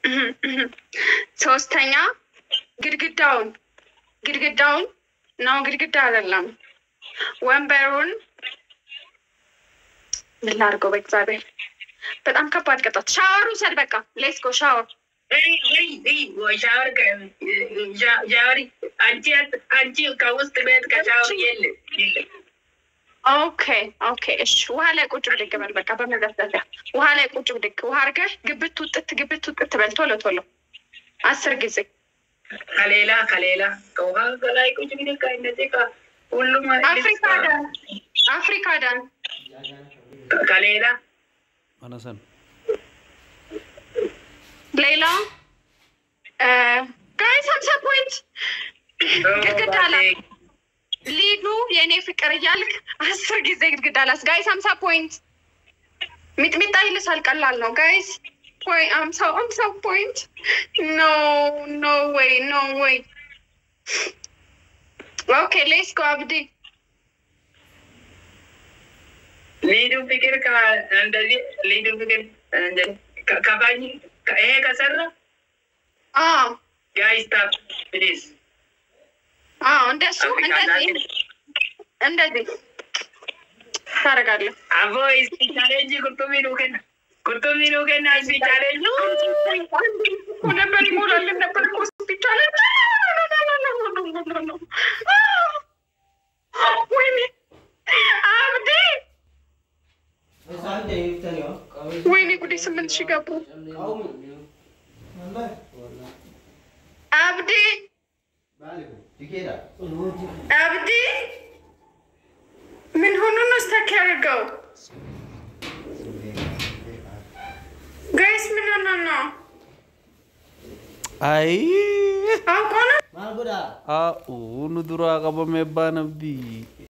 ሶስተኛ ግድግዳውን ግድግዳውን ነው ግድግዳ አይደለም ወንበሩን ምን ላድርገው? በእግዚአብሔር በጣም ከባድ ቅጣት። ሻወር ውሰድ። በቃ ሌትስ ጎ ሻወር። ሻወር ሻወር አንቺ አንቺ ከውስጥ ቤት ከሻወር የለም የለም። ኦኬ ኦኬ፣ እሺ። ውሃ ላይ ቁጭ ብድግ በል። በቃ በመዘፍዘፊያ ውሃ ላይ ቁጭ ብድግ። ውሃ አድርገህ ግብት ውጥት ግብት ውጥት በል ቶሎ ቶሎ አስር ጊዜ ከሌላ ከሌላ ከውሃ ከላይ ቁጭ ብድግ እነዚህ ሁሉም አፍሪካ ዳን አፍሪካ ዳን ከሌላ Manasan? ሌላ ጋይስ ሀምሳ ፖይንት ግድግዳ ላይ ሊዱ የእኔ ፍቅር እያልክ አስር ጊዜ ግድግዳ ላስ ጋይስ ሀምሳ ፖይንት ሚጥሚጣ ይልሳል። ቀላል ነው ጋይስ። ወይ አምሳ አምሳ ፖይንት ኖ ኖ ወይ ኖ ወይ ኦኬ ሌስ ጎ አብዲ ሊዱ ፍቅር እንደዚህ ሊዱ ፍቅር ከፋኝ ይሄ ከሰራ አዎ ጋይስታፕ ፕሊዝ አዎ እንደሱ እንደዚህ እንደዚህ ታደርጋለህ። አቦ እስቲ ቻሌንጅ ቁርጡሚ ኑከን ቁርጡሚ ኑከን እስቲ ቻሌንጅ ነበር ይሞላልን ነበር እኮ ሆስፒታል። ወይኔ አብዲ ወይኔ ጉዴ ስምንት ሺህ ገቡ። አብዲ አብዲ ምን ሆኖ ነው ስታክ ያደርገው? ጋይስ ምን ሆኖ ነው? Ay! አውቆ ነው Ah, oo, nu dura qabamee abbaan abdii.